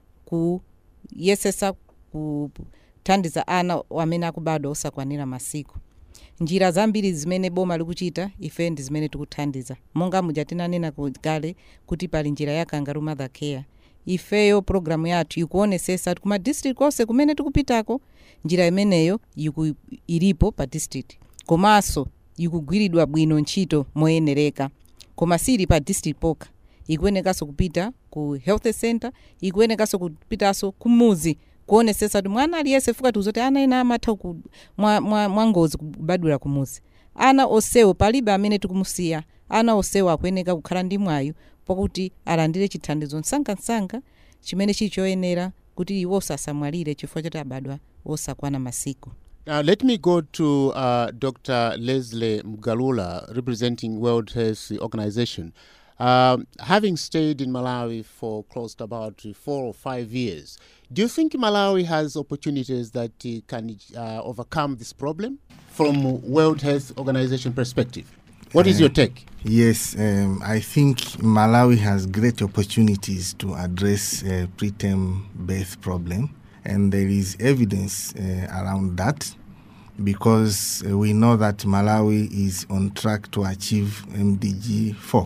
kuyesesa kuthandiza ana amene akubadwa osakwanira masiku njira zambiri zimene boma likuchita ife ndi zimene tikuthandiza monga muja tinanena ku- kale kuti pali njira ya kangaroo mother care ifeyo programu yathu ikuonesesa kuti kuma district onse kumene tikupitako njira imeneyo iku, ilipo pa district komanso ikugwiridwa bwino ntchito moyenereka koma sili pa district pokha ikuyenekanso kupita ku health center ikuyenekanso kupitanso kumuzi kuonesesa kuti mwana aliyense fuka tiuza kuti ana ena amatha ku- mwa, mwa, mwa ngozi kubadwira kumuzi ana osewo palibe amene tikumusiya ana osewo akuyeneka kukhala ndi mwayo pakuti alandire chithandizo msangamsanga chimene chili choyenera kuti iwo sasamwalire chifukwa choti abadwa osakwana masiku Now, let me go to uh, Dr. Leslie Mgalula, representing World Health Organization. Um, having stayed in Malawi for close to about four or five years, do you think Malawi has opportunities that uh, can uh, overcome this problem from World Health Organization perspective? What is your take? Yes, um, I think Malawi has great opportunities to address uh, preterm birth problem, and there is evidence uh, around that because uh, we know that Malawi is on track to achieve MDG 4.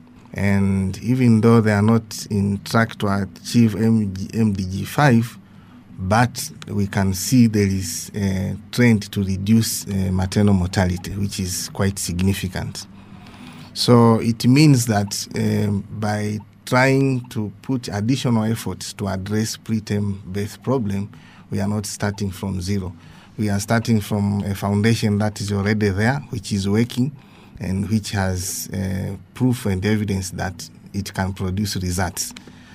And even though they are not in track to achieve MG, MDG 5, but we can see there is a trend to reduce uh, maternal mortality, which is quite significant. So it means that um, by trying to put additional efforts to address preterm birth problem, we are not starting from zero. We are starting from a foundation that is already there, which is working, and which has uh, proof and evidence that it can produce results.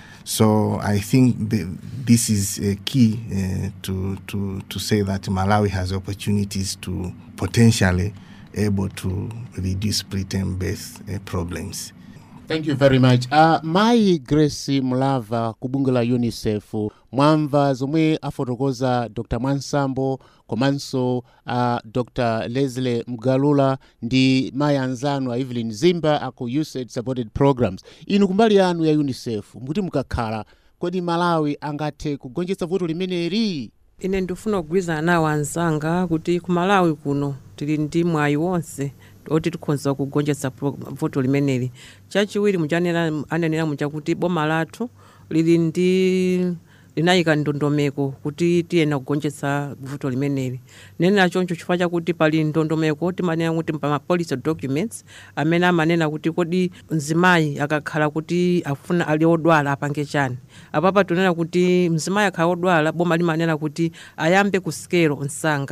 So I think the, this is a key uh, to, to, to say that Malawi has opportunities to potentially able to reduce preterm birth uh, problems. Thank you very much. Uh, mayi Grace Mulava ku bunge la UNICEF mwamva zomwe afotokoza Dr. Mwansambo komanso uh, Dr. Leslie Mgalula ndi mayi anzanu a Evelyn Zimba aku USAID supported programs. Inu kumbali yanu ya UNICEF mukuti mukakhala kodi Malawi angathe kugonjetsa vuto limeneli? ine ndifuna kugwirizana nawo anzanga kuti ku malawi kuno tili ndi mwayi wonse oti tikhoza kugonjetsa pro- vuto limeneli chachiwiri muchanena anenera mucha kuti boma lathu lili ndi linayika ndondomeko kuti tiyena kugonjetsa vuto limeneli nenera choncho chifukwa chakuti pali ndondomeko timanena kuti pa policy documents amene amanena kuti kodi mzimayi akakhala kuti afuna ali odwala apange chani apapa tunena kuti mzimayi akhala odwala boma limanena kuti ayambe ku sikelo msanga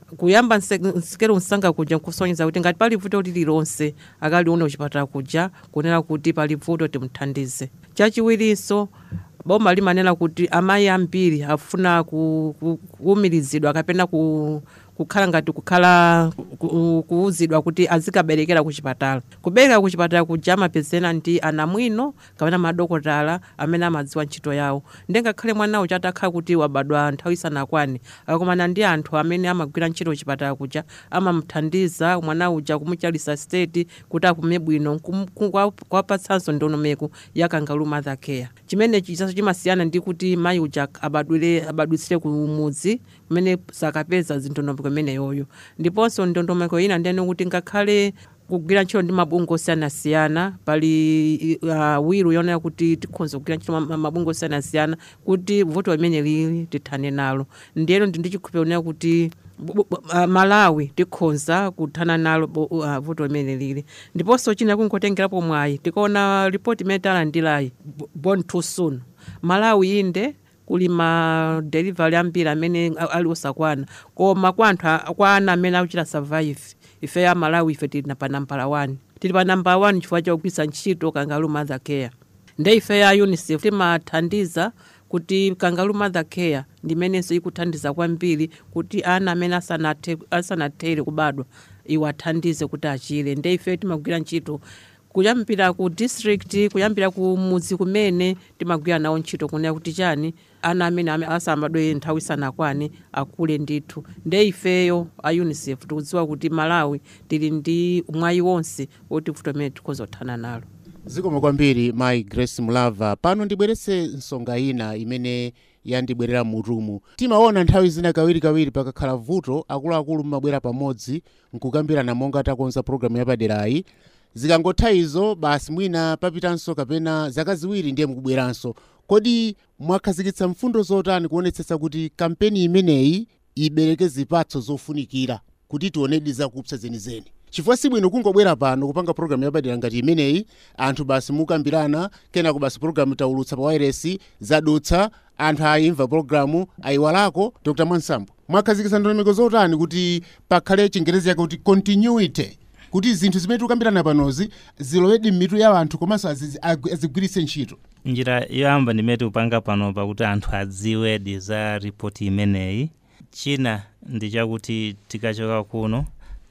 kuyamba nse- nsikero msanga kuja nkusonyeza kuti ngati pali vuto lililonse akalione kuchipatala kuja kunena kuti pali vuto timuthandize chachiwirinso boma limanena kuti amayi ambiri afuna ku- ku- kuwumirizidwa kapena ku kukhala ngati kukhala ku- ku- kuwuzidwa kuti azikaberekera kuchipatala kubereka kuchipatala kuja amapezena ndi anamwino kapena madokotala amene amadziwa ntchito yawo ndengakhale mwana uja atakhala kuti wabadwa nthawi isanakwane akakumana ndi anthu amene amagwira ntchito kuchipatala kuja amamuthandiza mwana uja kumuchalisa state kuti apume bwino nkum- ku- kwa- kuwapatsanso ndondomeko ya kangalu mother care chimene chisaso chimasiyana ndi kuti mayi uja abadwire abadwitsire kumudzi kumene sakapeza zindondomeko imeneyoyo ndiponso ndondomeko ina ndiyene kuti ngakhale kugwira ntchito ndi mabungwe osiyanasiyana pali uh, wiru yonera kuti tikhonza kugwira ntchito ma- mabungwe osiyanasiyana kuti vuto limene lili tithane nalo ndiyeno ndi ndichikhupira kuti bu- bu- uh, malawi tikhonza kuthana nalo bo- uh, vuto limene lili ndiponso china kungotengerapo mwayi tikaona ripoti imene talandilayi bo- born too soon malawi inde kuli ma delivery ambiri amene a- ali osakwana koma kwa anthu a- kwa ana amene akuchita survive ife ya malawi ife tili na pa nambala 1 tili pa nambala 1 chifukwa chakugwiritsa ntchito kangalu mother care nde ife ya unicef timathandiza kuti kangalu mother care ndimenenso ikuthandiza kwambiri kuti ana amene asanathe- asanatere kubadwa iwathandize kuti achire nde ife timagwira ntchito kuyambira ku district kuyambira ku mudzi kumene timagwira nawo ntchito kunena kuti chani ana amene ame- asabadwe nthawi isanakwane akule ndithu nde ifeyo a unicef tikudziwa kuti malawi tili ndi mwayi wonse woti vuto imene tikhoza kuthana nalo zikomo kwambiri mayi grace mulava pano ndibweretse nsonga ina imene yandibwerera mutumu timaona nthawi zina kawirikawiri pakakhala vuto akuluakulu mmabwera pamodzi nkukambirana monga takonza programu yapaderayi zikangotha izo basi mwina papitanso kapena zaka ziwiri ndiye mukubweranso kodi mwakhazikitsa mfundo zotani kuonetsetsa kuti kampeni imeneyi ibereke zipatso zofunikira kuti tionedi zakupsa zenizeni chifukwa sibwino kungobwera pano kupanga programu yapadera ngati imeneyi anthu basi mukambirana kenako basi programu taulutsa pa wairesi zadutsa anthu ayimva programu ayiwalako dr mwansambo mwakhazikitsa ndondomeko zotani kuti pakhale chingerezi yake kuti continuity kuti zinthu zimene tikukambirana panozi zilowedi m'mitu ya anthu komanso azizi- agwi- azigwiritse ntchito njira yoyamba ndimene tikupanga pano pakuti anthu adziwedi za ripoti imeneyi china ndi chakuti tikachoka kuno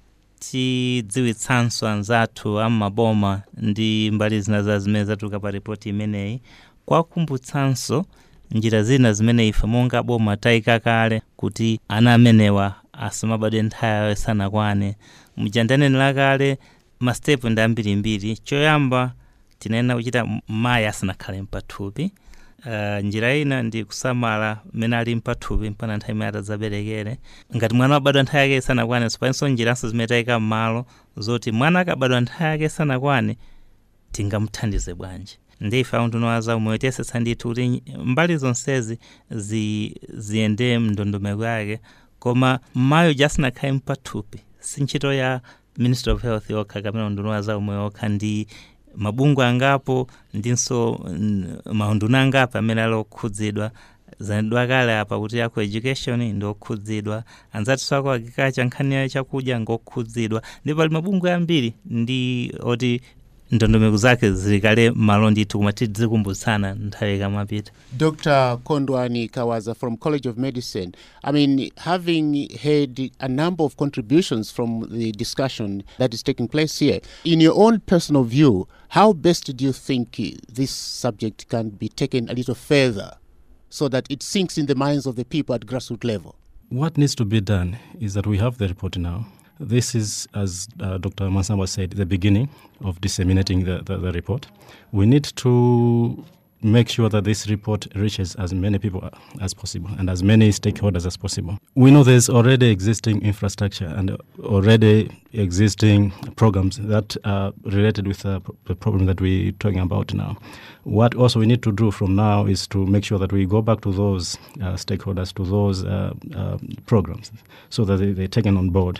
tidziwitsanso anzathu am'maboma ndi mbali zina za zimene zatuluka pa ripoti imeneyi kwakumbutsanso njira zina zimene ife monga boma tayika kale kuti ana amenewa asamabadwe nthawi yawo isanakwane mujandanenera kale mastepu ndi ambirimbiri choyamba tinayenera kuchita mayi asanakhale mpathupi uh, njira ina ndi kusamala mmene ali mpathupi mpaka nthawi imene atadzaberekere ngati mwana wabadwa nthawi yake isanakwane sipalinso njiranso zimene tayika m'malo zoti mwana akabadwa nthawi yake isanakwane tingamuthandize bwanji ndi ife aundunowa za umoyo tiyesetsa ndithu kuti mbali zonsezi zi, ziyende mndondomeko yake koma mayi jasinakhale mpathupi si ntchito ya ministry of health yokha kapena undunowa za umoyo okha ndi mabungwe angapo ndinso mm, maunduna angapo amene ali okhudzidwa zanenedwa kale apa kuti ako education ndi okhudzidwa anzatinso ako agriculture nkhani ya chakudya ngokhudzidwa ndi pali mabungwe ambiri ndi oti ndondomeko zake zilikale malo ndithu koma tidzikumbutsana nthawi ikamapita Dr. Kondwani Kawaza from College of Medicine. I mean, having heard a number of contributions from the discussion that is taking place here, in your own personal view, how best do you think uh, this subject can be taken a little further so that it sinks in the minds of the people at grassroots level? What needs to be done is that we have the report now. This is, as uh, Dr. Mansamba said, the beginning of disseminating the, the, the report. We need to make sure that this report reaches as many people as possible and as many stakeholders as possible. We know there's already existing infrastructure and already existing programs that are related with uh, the problem that we're talking about now. What also we need to do from now is to make sure that we go back to those uh, stakeholders, to those uh, uh, programs, so that they, they're taken on board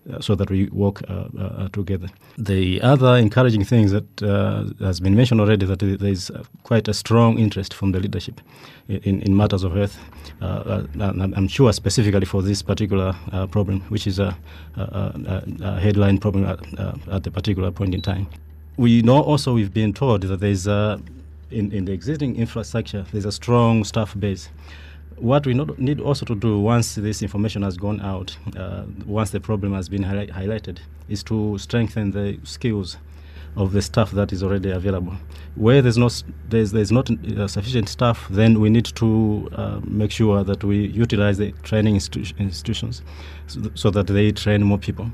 uh, so that we work uh, uh, together. The other encouraging things that uh, has been mentioned already that there is uh, quite a strong interest from the leadership in, in matters of health. Uh, uh, and I'm sure specifically for this particular uh, problem, which is a, a, a, a headline problem at, uh, at the particular point in time. We know also we've been told that there's a, in, in the existing infrastructure, there's a strong staff base what we not, need also to do once this information has gone out, uh, once the problem has been highlight, highlighted, is to strengthen the skills of the staff that is already available. Where there's not there's there's not uh, sufficient staff, then we need to uh, make sure that we utilize the training institu- institutions so, th- so that they train more people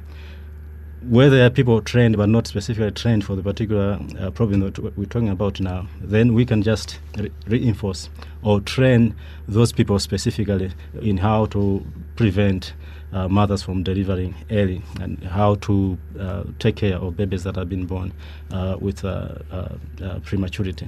where there are people trained but not specifically trained for the particular uh, problem that we're talking about now, then we can just re- reinforce or train those people specifically in how to prevent uh, mothers from delivering early and how to uh, take care of babies that have been born uh, with uh, uh, uh, prematurity.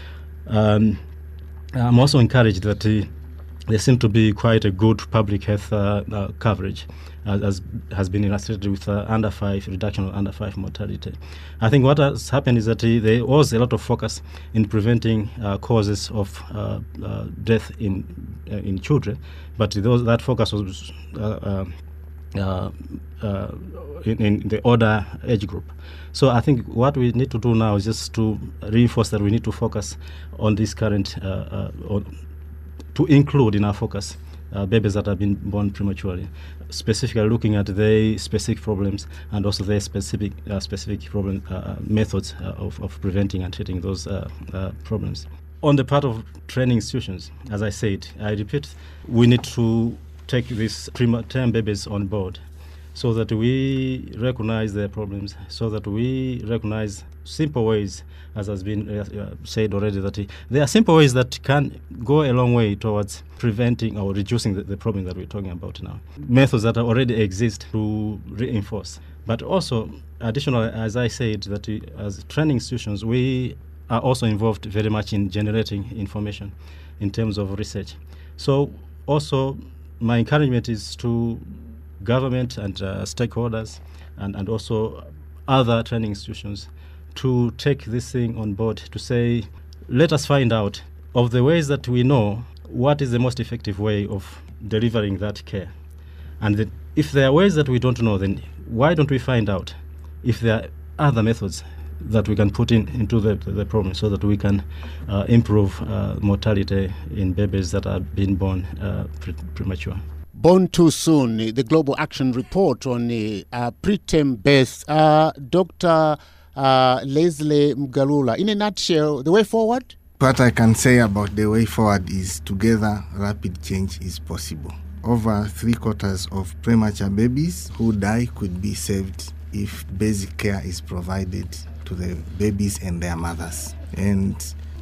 Um, I'm also encouraged that uh, there seems to be quite a good public health uh, uh, coverage, as, as has been illustrated with uh, under five reduction of under five mortality. I think what has happened is that uh, there was a lot of focus in preventing uh, causes of uh, uh, death in uh, in children, but those, that focus was. Uh, uh, uh, in, in the older age group. So I think what we need to do now is just to reinforce that we need to focus on this current, uh, uh, on, to include in our focus uh, babies that have been born prematurely, specifically looking at their specific problems and also their specific uh, specific problem uh, methods uh, of, of preventing and treating those uh, uh, problems. On the part of training institutions, as I said, I repeat, we need to take these preterm babies on board so that we recognize their problems, so that we recognize simple ways, as has been uh, uh, said already, that uh, there are simple ways that can go a long way towards preventing or reducing the, the problem that we're talking about now. Methods that already exist to reinforce. But also, additionally, as I said, that we, as training institutions, we are also involved very much in generating information in terms of research. So, also, my encouragement is to government and uh, stakeholders and, and also other training institutions to take this thing on board to say, let us find out of the ways that we know what is the most effective way of delivering that care. And that if there are ways that we don't know, then why don't we find out if there are other methods that we can put in into the, the problem so that we can uh, improve uh, mortality in babies that are being born uh, pre- premature. Born Too Soon, the Global Action Report on uh, uh, preterm birth. Uh, Dr. Uh, Leslie Mgalula, in a nutshell, the way forward? What I can say about the way forward is together rapid change is possible. Over three quarters of premature babies who die could be saved if basic care is provided to the babies and their mothers. And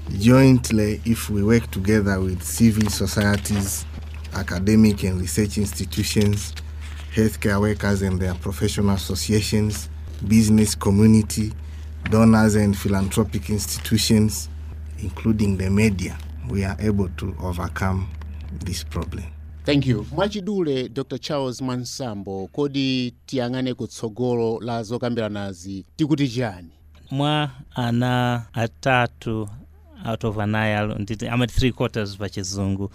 jointly, if we work together with civil societies, academic and research institutions, healthcare workers and their professional associations, business community, donors and philanthropic institutions, including the media, we are able to overcome this problem. thank you mwachidule dr charles mwansambo kodi tiyang'ane kutsogolo la zokambiranazi tikuti chani mwa ana atatu out of anayi alo nditi amati three quarters pa chizungu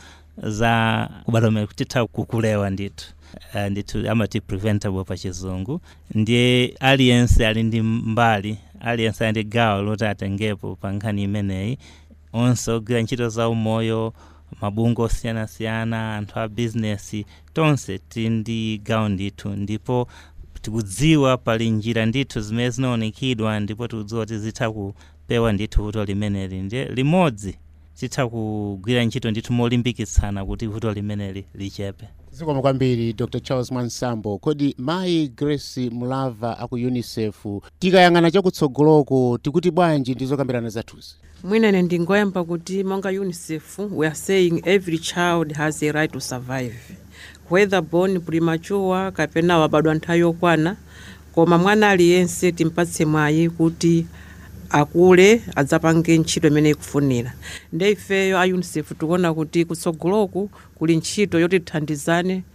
za kubala umene kutitha kukulewa ndithu uh, ndithu amati preventable pa chizungu ndiye aliyense ali ndi mbali aliyense ali ndi gawo loti atengepo pa nkhani imeneyi onse ogwira ntchito za umoyo mabungwe osiyanasiyana anthu a bizinesi tonse tili ndi gawo ndithu ndipo tikudziwa pali njira ndithu zimene zinaonekedwa ndipo tikudziwa kuti zitha kupewa ndithu vuto limeneli ndiye limodzi titha kugwira ntchito ndithu molimbikitsana kuti vuto limeneli lichepe zikomo kwambiri dr charles mwansambo kodi mayi grace mulava aku unicef tikayang'ana chakutsogoloko tikuti bwanji ndi zokambirana zathuzi mwina ine ndingoyamba kuti monga unicef we are saying every child has a right to survive whether born premature kapena wabadwa nthawi yokwana koma mwana aliyense timpatse mwayi kuti akule adzapange ntchito imene ikufunira nde ifeyo a unicef tikuona kuti kutsogoloku kuli ntchito yoti tithandizane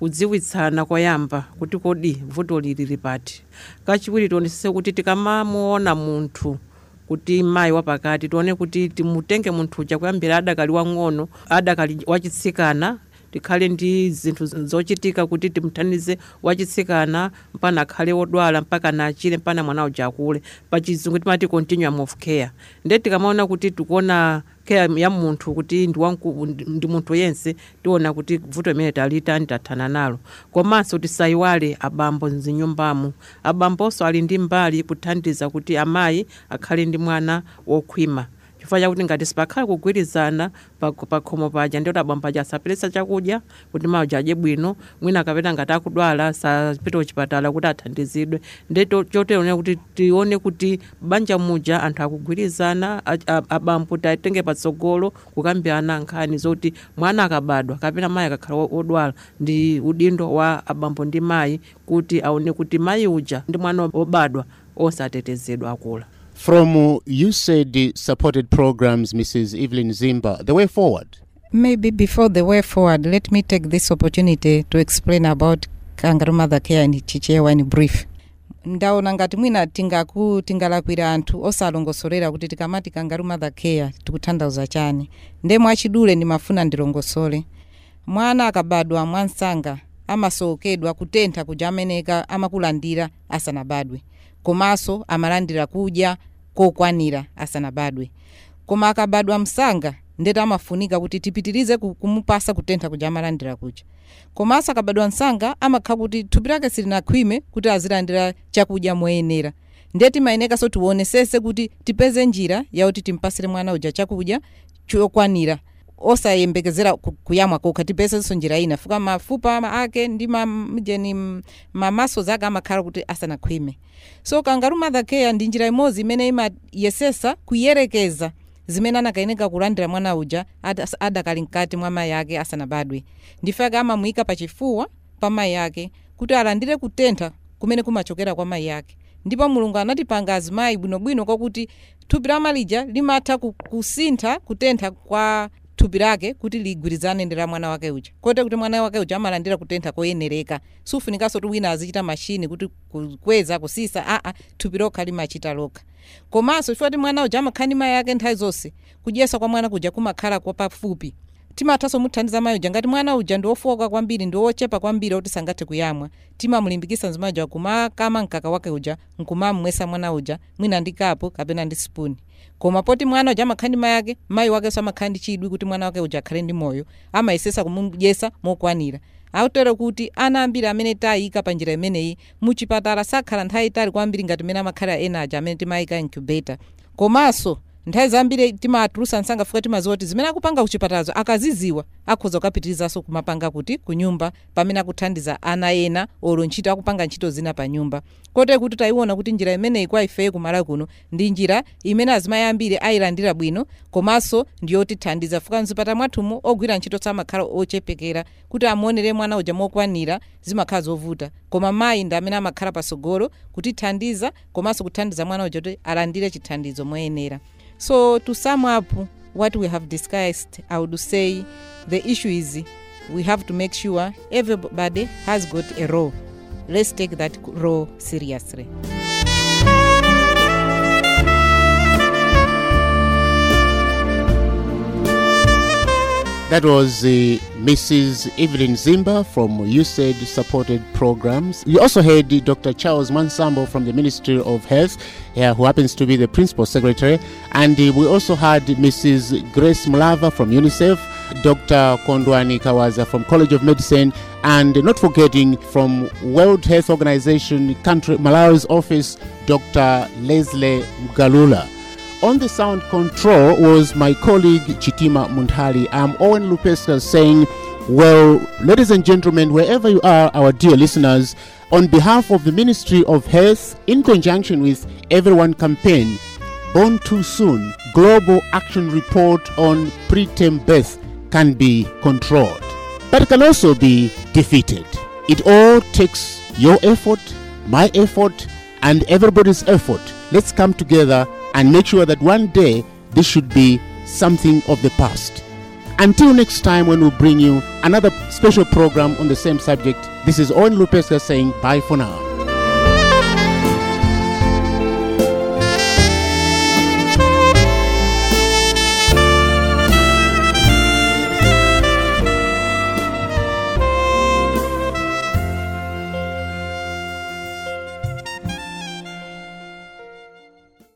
kudziwitsana koyamba kuti kodi vuto lili lipati kachiwiri tionesese kuti tikamamuona munthu kuti mayi wapakati tione kuti timutenge munthu uja kuyambira adakali wang'ono adakali wachitsikana tikhale ndi zinthu zochitika kuti timuthandize wachitsikana mpana akhale wodwala mpaka nachire mpana mwana uja akule pachizungu timati continuum of care nde tikamaona kuti tikuona care ya munthu kuti ndi wanku- ndi munthu yense tiona kuti vuto imene talitani tathana nalo komanso tisayiwale abambo mzinyumbamo abambonso ali ndi mbali kuthandiza kuti amayi akhale ndi mwana wokhwima chifukwa chakuti ngati sipakhale kugwirizana pa- pakhomo paja ndioti abambo paja asaperesa chakudya kuti mayi uja adye bwino mwina akapita ngati akudwala sapita kuchipatala kuti athandizidwe nde to- chotero kuti tione kuti banja muja anthu akugwirizana a- a- abambo tatenge patsogolo kukambirana nkhani zoti mwana akabadwa kapena mayi akakhala wo- wodwala ndi udindo wa abambo ndi mayi kuti aone kuti mayi uja ndi mwana wobadwa osatetezedwa akula From uh, USAID supported programs, Mrs. Evelyn Zimba, the way forward. Maybe before the way forward, let me take this opportunity to explain about kangaroo mother care and chichewa in brief. ndaona ngati mwina tingaku tingalakwira anthu osalongosolera kuti tikamati kangaroo mother care tikutanthauza chani nde mwachidule ndimafuna ndilongosole mwana akabadwa mwansanga amasowokedwa kutentha kuja ameneka amakulandira asanabadwe komanso amalandira kudya kokwanira asanabadwe koma akabadwa msanga ndeti amafunika kuti tipitirize ku- kumupasa kutentha kuja amalandira kuja komanso akabadwa msanga amakhala kuti thupi lake silinakhwime kuti azilandira chakudya moyenera ndeti mayenekanso tionesese kuti tipeze njira yakuti timpasire mwana uja chakudya chokwanira osayembekezera ku- kuyamwa kokha tipezenso njira ina fuka mafupa ma- ake ndi mamjeni mamaso zake amakhala kuti asanakhwime so kangaroo mother care ndi njira imodzi imene imayesesa kuyerekeza zimene anakayeneka kulandira mwana uja ada- adakali mkati mwa mayi ake asanabadwe ndifake amamuyika pachifuwa pa mayi ake kuti alandire kutentha kumene kumachokera kwa mayi ake ndipo mulungu anatipanga azimayi bwinobwino kwakuti thupi la malija limatha ku- kusintha kutentha kwa thupi lake kuti ligwirizane ndi la mwana wake uja kote kuti mwana wake uja amalandira kutentha koyenereka sufunikanso kuti wina azichita mashini kuti kukweza kusisa aa thupi lokha limachita lokha komanso chifukwa kuti mwana uja amakhala ndi mayi ake nthawi zonse kudyesa kwa mwana kuja kumakhala kwa pafupi timathanso muthandiza mayi uja ngati mwana uja ndi wofowoka kwambiri ndi wochepa kwambiri kuti sangathe kuyamwa timamulimbikisa mzimayi uja kumakama mkaka wake uja nkumamumwesa mwana uja mwina ndi kapu kapena ndi spuni koma poti mwana uja amakhala ndi mayi ake mayi wakenso amakhala ndi chidwi kuti mwana wake uja akhale ndi moyo amayesesa kumudyesa mokwanira autero kuti ana ambiri amene tayika pa njira imeneyi muchipatala sakhala nthawi itali kwambiri ngati mmene amakhala ena aja amene timayika incubator komanso nthawi zambiri timatulusa msanga fuka timaziwa kuti zimene akupanga kuchipatalazo akaziziwa akhoza kukapitirizaso kumapanga kuti kunyumba pamene akuthandiza ana ena olo ntchito akupanga ntchito zina pa nyumba kote kuti tayiona kuti njira imeneyi kwa ifeyo kumala kuno ndi njira imene azimayi ambiri ayilandira bwino komanso ndiyotithandiza fuka mzipata mwathumu ogwira ntchito samakhala ochepekera kuti amuonere mwana uja mokwanira zimakhala zovuta koma mayi ndi amene amakhala pasogolo kutithandiza komanso kuthandiza mwana uja kuti alandire chithandizo moyenera So, to sum up what we have discussed, I would say the issue is we have to make sure everybody has got a role. Let's take that role seriously. That was uh, Mrs. Evelyn Zimba from USAID supported programs. You also heard uh, Dr. Charles Mansambo from the Ministry of Health, uh, who happens to be the Principal Secretary. And uh, we also had Mrs. Grace Mulava from UNICEF, Dr. Kondwani Kawaza from College of Medicine, and not forgetting from World Health Organization country Malawi's office, Dr. Leslie Mgalula. On the sound control was my colleague Chitima Mundhali. I'm Owen Lupeska saying, Well, ladies and gentlemen, wherever you are, our dear listeners, on behalf of the Ministry of Health, in conjunction with Everyone Campaign, Born Too Soon, Global Action Report on Preterm Birth can be controlled, but it can also be defeated. It all takes your effort, my effort, and everybody's effort. Let's come together and make sure that one day this should be something of the past. Until next time, when we bring you another special program on the same subject, this is Owen Lupesca saying bye for now.